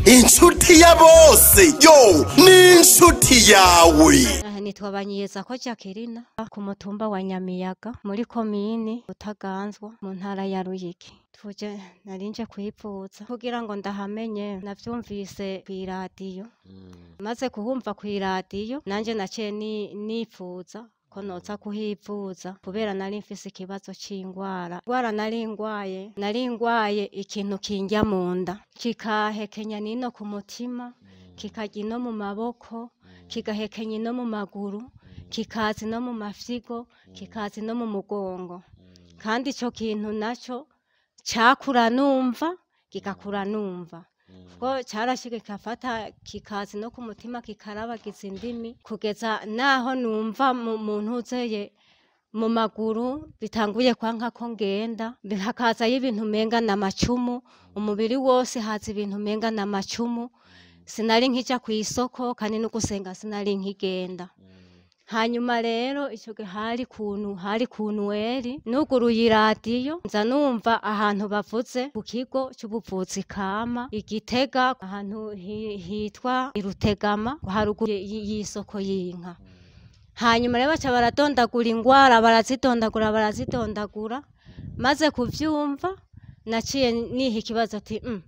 inshuti ya bose yo ni inshuti yawe Aha nitwa Banyiyeza ko Jacqueline ku mutumba wa Nyamiyaga muri komini Butaganzwa mu ntara ya Ruyigi tuje narinje kwivuza kugira ngo ndahamenye navyumvise kw'iradiyo maze kuhumva kw'iradiyo nanje naciye ni- nifuza ko noza kuhivuza kubera nari mfise ikibazo c'ingwara ingwara nari ngwaye nari ngwaye ikintu kindya mu nda kikahekenya nino ku mutima kikarya ino mu maboko kigahekenya ino mu maguru kikaza no mu mafyigo kikaza no mu mugongo kandi ico kintu naco cakura numva kigakura numva ko carashika kikafata kikazi no ku mutima kikarabagiza indimi kugeza naho numva mu mu ntuzeye mu maguru bitanguye kwanka ko ngenda hakazayo ibintu umenga na macumu umubiri wose haza ibintu umenga na macumu sinari nkija kw'isoko kandi no gusenga sinari nkigenda hanyuma rero ico gihe hari kuntu hari kunweri nuguruye iradiyo nza numva ahantu bavuze ku kigo c'ubuvuzi kama igitega ahantu hi- hitwa irutegama haruguru y- y'isoko y'inka hanyuma rero baca baradondagura ingwara barazidondagura barazidondagura maze kuvyumva naciye niha ikibazo ati mm,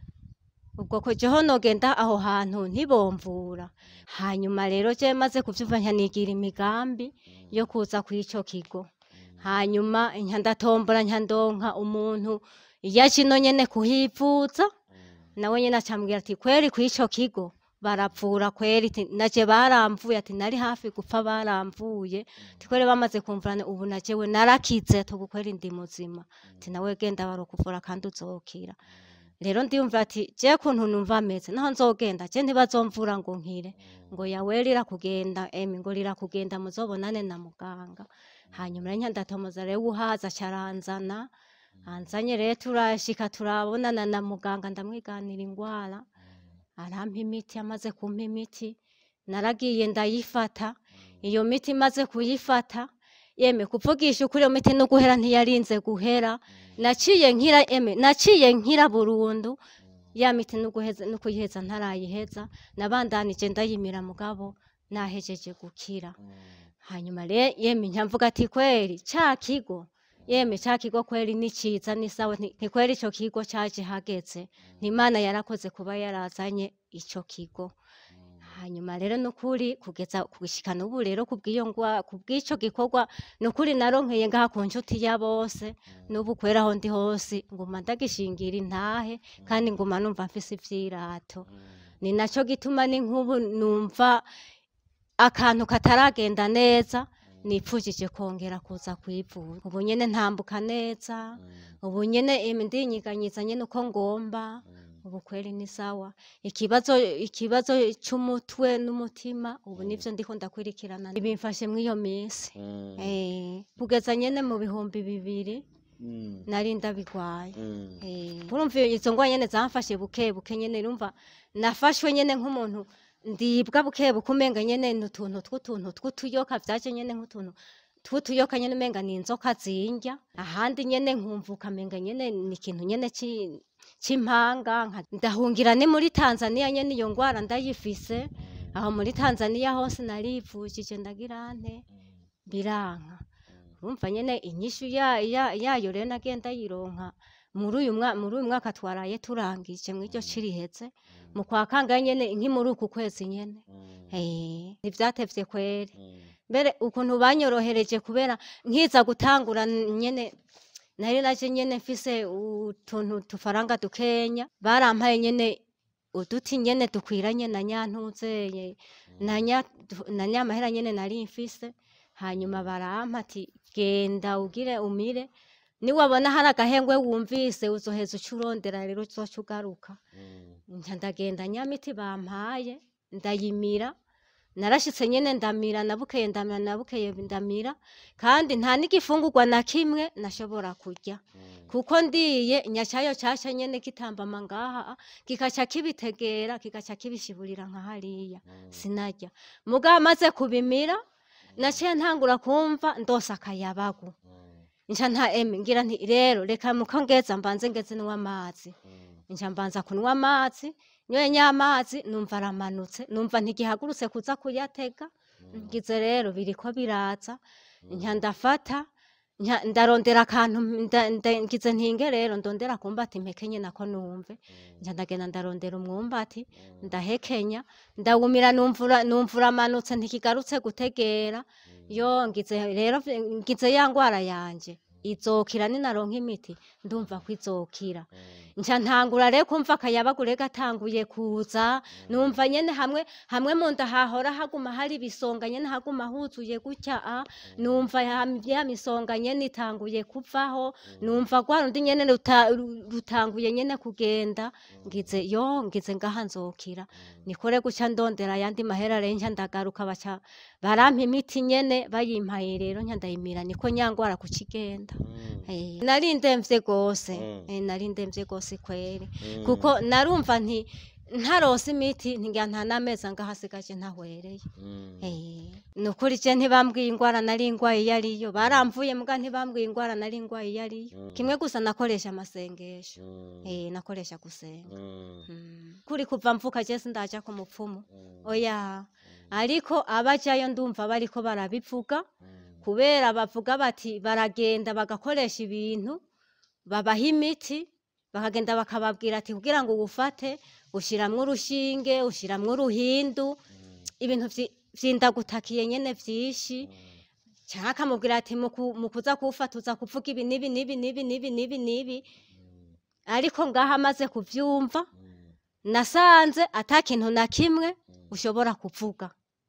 ubwo ko jeho nogenda aho hantu ntibomvura hanyuma rero je maze kuvyumva nkanigira imigambi yo kuza kw'ico kigo hanyuma nka ndatombora nka ndonka umuntu yaje ino nyene kuhivuza nawe nyene acambwira ati kweri kw'ico kigo baravura kweri ati naje baramvuye ati nari hafi gupfa baramvuye ati kweri bamaze kumvurana ubu najewe narakize ati ubu kweri ndi muzima ati nawe genda barokuvura kandi uzokira rero ndiyumva ati je kuntu numva ameze naho nzogenda je ntibazomvura ngo nkire ngo yawe rirakugenda emi ngo rirakugenda muzobonane na muganga hanyuma rero ndatomoza rero uhaza caranzana anzanye rero turashika turabonana na muganga ndamwiganira ingwara arampa imiti amaze kumpa imiti naragiye ndayifata iyo miti maze kuyifata yeme kuvugisha ukuri iyo miti no guhera ntiyarinze guhera naciye nkira eme naciye nkira burundu ya miti no guheza no kuyiheza ntarayiheza nabandanije ndayimira mugabo nahejeje gukira hanyuma rero yeme nyamvuga ati kweri ca kigo yeme ca kigo kweri ni ciza ni sawa nti nti kweri ico kigo caje hageze n'imana yarakoze kuba yarazanye ico kigo hanyuma rero nukuri kugeza kugushika n'ubu rero kubw'iyo ngwa kubw'ico gikorwa nukuri naronkeye ngaha ku nshuti ya bose n'ubu kwera aho ndi hose nguma ndagishingira intahe kandi nguma numva mfise ivyirato ni naco gituma ni nk'ubu numva akantu kataragenda neza nipfujije kongera kuza kwivuza ubu nyene ntambuka neza ubu nyene em, ndinyiganyiza nyene uko ngomba ubu kweri ni sawa ikibazo ikibazo c'umutwe n'umutima ubu nivyo ndiko ndakurikirana bimfashe mw'iyo minsi eh kugeza nyene mu bihumbi bibiri nari ndabigwaye eh urumva izo ngwa nyene zamfashe buke buke nyene urumva nafashwe nyene nk'umuntu ndibwa buke buke umenga nyene n'utuntu tw'utuntu tw'utuyoka vyaje nyene nk'utuntu tw'utuyoka nyene umenga ni inzoka zindya ahandi nyene nkumva ukamenga nyene ni ikintu nyene ci c'impanga nka- ndahungira ni muri Tanzania nyene iyo ngwara ndayifise aho muri Tanzania hose narivujije ndagira nte biranka urumva nyene inyishu ya, ya, yayo rero nagiye ndayironka muri uyu mwa- muri uyu mwaka twaraye turangije mw'iryo ci riheze mu kwa kangahe nyene nki muri uku kwezi nyene eh ntivyatevye kweri mbere ukuntu banyorohereje kubera nkiza gutangura nyene nari naje nyene mfise utuntu tufaranga dukenya barampaye nyene uduti nyene dukwiranye na nyantuzeye na nya na nyamahera nyene nari mfise hanyuma barampa ati genda ugire umire niwabona hari agahengwe wumvise uzoheza uca urondera rero uzoca ugaruka nca ndagenda nyamiti bampaye ndayimira narashitse nyene ndamira nabukeye ndamira nabukeye ndamira kandi nta n'igifungurwa na kimwe nashobora kurya kuko ndiye nyacayo caca nyene kitambama ngaha kikaca kibitegera kikaca kibishiburira nka hariya sinarya mugabo maze kubimira naciye ntangura kumva ndose akayabagu nca nta eme ngira nti rero reka muko ngeza mbanze ngeze nywa amazi nca mbanza kunywa amazi nyoye nyamazi numva aramanutse numva ntigihagurutse kuza kuyatega ngize rero biriko biraza nca ndafata nca- ndarondera akantu nda- nda- ngize ntinge rero ndondera kumbati mpekenye nako numve nca ndagenda ndarondera umwumbati ndahekenya ndawumira numva ura- numva uramanutse ntikigarutse gutegera yo ngize rero vi- ngize ya ngwara yanje izokira ninaronka imiti ndumva ko izokira nca ntangura rero kumva akayabagure gatanguye kuza numva nyene hamwe hamwe mu nda hahora haguma hari ibisonga nyene haguma huzuye gutya a numva ya ya misonga nyene itanguye kuvaho numva rwa rundi nyene ruta- ru- rutanguye nyene kugenda ngize yo ngize ngaha nzokira nikore guca ndondera ayandi mahera rero nca ndagaruka baca barampa imiti nyene bayimpaye rero nca ndayimira niko nyangwara kucigenda Eh, nari ndemvye gose Mm. eh, nari ndemvye gose kweri kuko narumva nti ntarose imiti ntigira nta n'amezi angahe asigaje ntahwereye Eh, ni ukuri je ntibambwiye ingwara nari ingwaye iyo ariyo baramvuye muga ntibambwiye ingwara nari ingwaye iyo ariyo kimwe gusa nakoresha amasengesho eh, nakoresha gusenga Mm. kuri kuva mvuka je sindaja ku mupfumu oya ariko abajayo ndumva bariko barabivuga kubera bavuga bati baragenda bagakoresha ibintu babaha imiti bakagenda bakababwira ati kugira ngo uwufate ushiramwo urushinge ushiramwo uruhindu ibintu vyi- vyindagutakiye nyene vyinshi canke akamubwira ati "Mu ku- mu kuza kuwufata uza kuvuga ibi nibi nibi nibi nibi nibi nibi ariko ngaho amaze kuvyumva nasanze ata kintu na kimwe ushobora kuvuga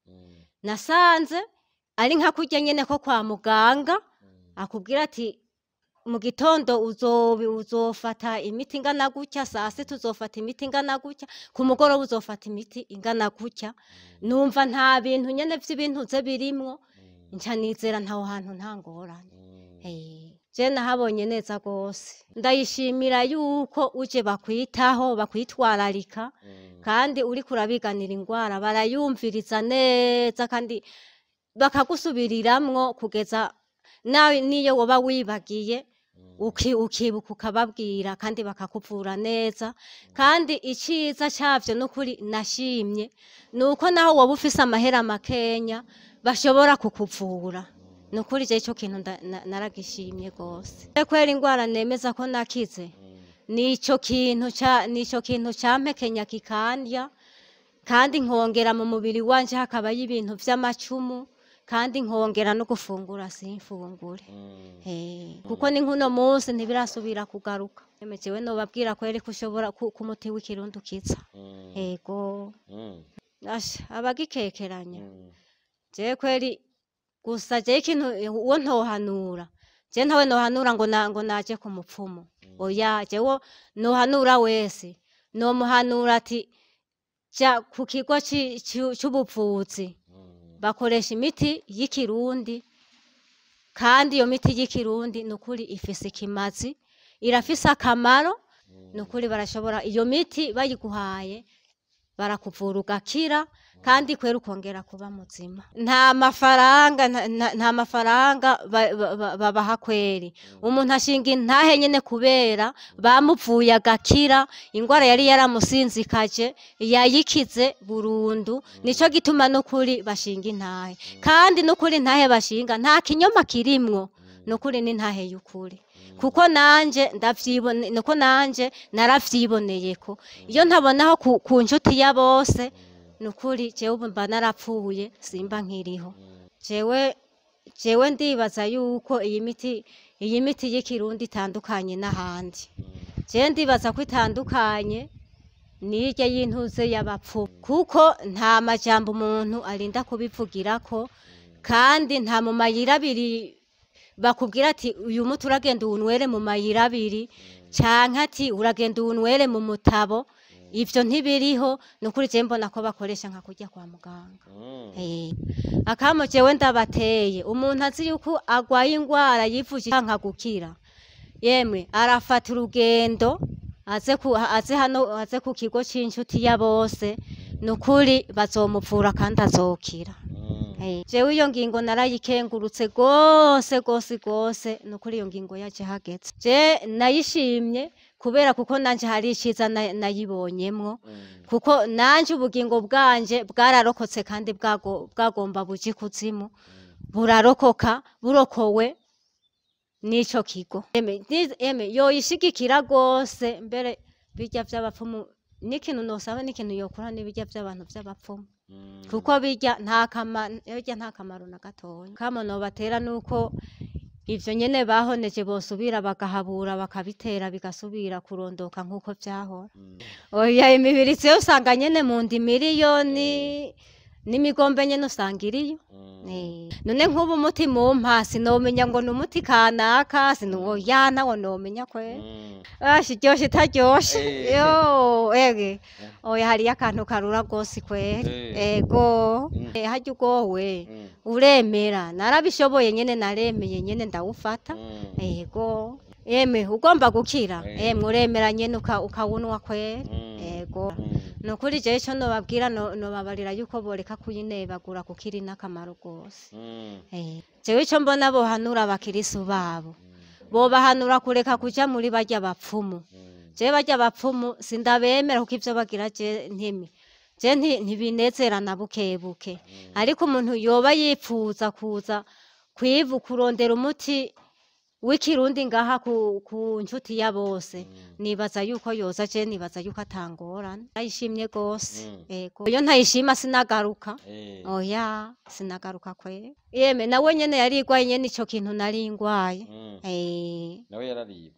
nasanze ari nka kurya nyene ko kwa muganga akubwira ati mu gitondo uzobi uzofata imiti ingana gutya saa sita uzofata imiti ingana gutya ku mugoroba uzofata imiti ingana gutya numva nta bintu nyene vy'ibintu ze birimwo nca nizera ntaho hantu nta ngorane Eh, je nahabonye neza gose ndayishimira yuko uje bakwitaho bakwitwararika kandi uriko urabiganira ingwara barayumviriza neza kandi bakagusubiriramwo kugeza nawe niyo woba wibagiye uki- ukibuka ukababwira kandi bakakuvura neza kandi iciza cavyo nukuri nashimye nuko naho woba ufise amahera makenya bashobora kukuvura nukuri je ico kintu nda- na- naragishimye gose kwera ingwara nemeza ko nakize nico kintu ca nico kintu campekenya kikandya kandi nkongera mu mubiri wanje hakabayo ibintu vy'amacumu kandi nkongera no gufungura simfungure Eh, kuko ni nkuno munsi ntibirasubira kugaruka emejewe nobabwira kweri ko ushobora ku ku muti w'ikirundi ukiza ego asha abagikekeranya je kweri gusa je ikintu uwo ntohanura je ntawe nohanura ngo na, ngo naje ku mupfumu oya jewe nohanura wese nomuhanura ati ja ku kigo ci- ci- c'ubuvuzi bakoresha imiti y'ikirundi kandi iyo miti y'ikirundi ni ukuri ifise ikimazi irafise akamaro ni ukuri barashobora iyo miti bayiguhaye barakuvura ugakira kandi kwera ukongera kuba muzima nta mafaranga nta- nta- nta mafaranga ba- ba- ba- babaha kweri umuntu ashinga intahe nyene kubera bamuvuye agakira ingwara yari yaramusinzikaje yayikize burundu nico gituma nukuri bashinga intahe kandi nukuri intahe bashinga nta kinyoma kirimwo nukuri ni intahe y'ukuri kuko nanje ndavyibone nuko nanje naravyiboneye ko iyo ntabonaho ku, ku nshuti ya bose nukuri jewe ubu mba narapfuye simba nkiriho jewe jewe ndibaza yuko iyi miti iyi miti y'ikirundi itandukanye n'ahandi jewe ndibaza ko itandukanye nirya y'intuze y'abapfu kuko nta majambo umuntu arinda kubivugirako kandi nta mu mayira abiri bakubwira ati uyu muti uragenda uwunwere mu mayira abiri canke ati uragenda uwunwere mu mutabo ivyo ntibiriho ni ukuri je mbona ko bakoresha nka kurya kwa muganga Eh, akamo jewe ndabateye umuntu azi yuko agwaye ingwara yivuje nka gukira yemwe arafata urugendo aze ku aze hano aze ku kigo c'inshuti ya bose nukuri bazomuvura kandi azokira Eh, jewe iyo ngingo narayikengurutse gose gose gose nukuri iyo ngingo yaje hageze je nayishimye kubera kuko nanje hari iciza na- nayibonyemwo Mm. kuko nanje ubugingo bwanje bwararokotse kandi bwago- bwagomba buja ikuzimu burarokoka burokowe n'ico kigo Eme, ni- eme yoyishigikira gose mbere birya vy'abapfumu n'ikintu nosaba n'ikintu yokora n'ibirya vy'abantu vy'abapfumu Mm. kuko birya nta kamaro birya nta kamaro na gatoya kamo nobatera nuko ivyo nyene bahoneje bosubira bagahabura bakabitera bigasubira kurondoka nk'uko vyahora Mm. oya imibiri yo usanga nyene mu ndi miliyoni n'imigombe nyene usanga iriyo Mm. Eh, none nk'ubu umuti mumpa sinomenya ngo ni umuti kanaka sinuwoya nawo nomenya kwera Mm. ashi iryoshe itaryoshe Eh. yo ege oya hariyo akantu karura rwose kwera Eh. ego Mm. Eh, harya ugowe Mm. uremera narabishoboye nyene naremeye nyene ndawufata Mm. ego eme ugomba gukira Eh. emwe uremera nyene uka- ukawunwa kwera Mm. ego Mm. nukuri jewe ico nobabwira no- nobabarira yuko boreka kuyinebagura kuko iri n'akamaro rwose Mm. Eh, jewe ico mbona bohanura abakirisu babo Mm. bobahanura kureka kuja muri barya bapfumu Mm. je barya bapfumu sindabemera kuko ivyo bagira je ntimi je nti- ntibinezera na bukebuke ariko umuntu yoba yipfuza kuza kwivu kurondera umuti w'ikirundi ngaha ku, ku nshuti ya bose nibaza yuko yoza je nibaza yuko atangorana ayishimye gose Mm. ego iyo ntayishima sinagaruka Eh. oya sinagaruka kwe yeme nawe nyene yarigwaye nyene ico kintu nari ngwaye Mm. eh nawe yararibwe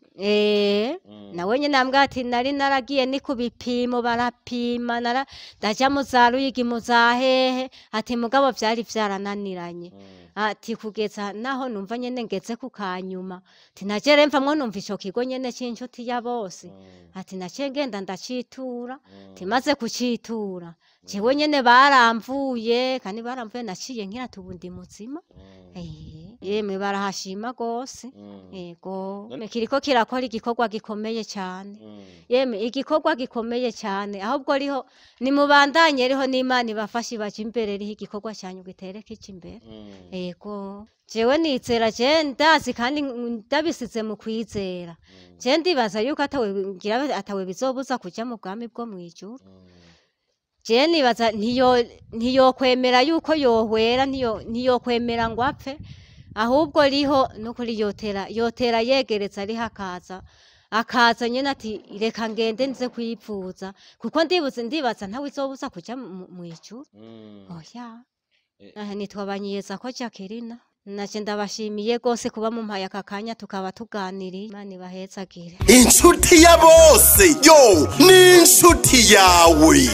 eh Mm. nawe nyene ambwira ati nari naragiye ni ku bipimo barapima nara ndaja mu za ruyigi mu za hehe ati mugabo vyari vyarananiranye Mm. ati kugeza naho numva nyene ngeze ku kanyuma ati naje remvamwo numva ico kigo nyene c'inshuti ya bose Mm. ati naciye ngenda ndacitura Mm. timaze kucitura jewe nyene baramvuye kandi baramvuye naciye nkira ati ubu ndi muzima Mm. Eh, yemwe barahashima gose Mm. ego None- kiriko kirakora igikorwa gikomeye cane Mm. yemwe igikorwa gikomeye cyane ahubwo riho nimubandanye riho n'imana ibafashe baje imbere riho igikorwa cyanyu gitere kija imbere Mm. ego jewe nizera je ndazi kandi ndabisize mu kwizera Mm. je ndibaza yuko atawe ngira atawe bizobuza kuja mu bwami bwo mwijuru Mm. je nibaza ntiyo ntiyokwemera yuko yohwera ntiyo ntiyokwemera ngo apfe ahubwo riho nukuri yotera yotera yegereza riho akaza akaza nyene ati reka ngende nze kwivuza kuko ndibuze ndibaza ntawe izobuza kuja mu- mwijuru Mm. oya Eh. aha nitwa banyiyeza ko Jacqueline naje ndabashimiye gose kuba mumpaye aka kanya tukaba tuganiriye imana ibahezagire inshuti ya bose yo ni inshuti yawe